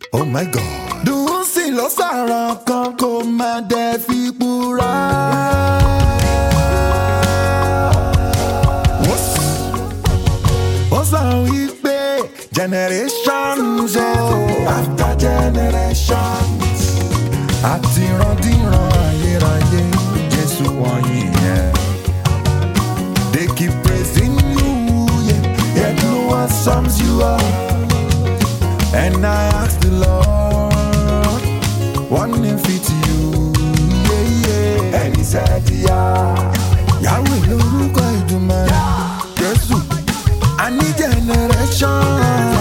Oh my God. Dùn sí ló sàràn kan kó má dẹ̀ fi pura. Wọ́n sì ó sọ wípé generations oh, after generations àti ìrandíran ayérayé Jésù wọ̀nyí yẹn. They keep praising you, yeah, yet no one sums you up. And I ask the Lord, one name fit you, yeah, yeah. And he said, yeah. Yahweh lórúkọ Ìdùmarè, Jésù, a ní generation.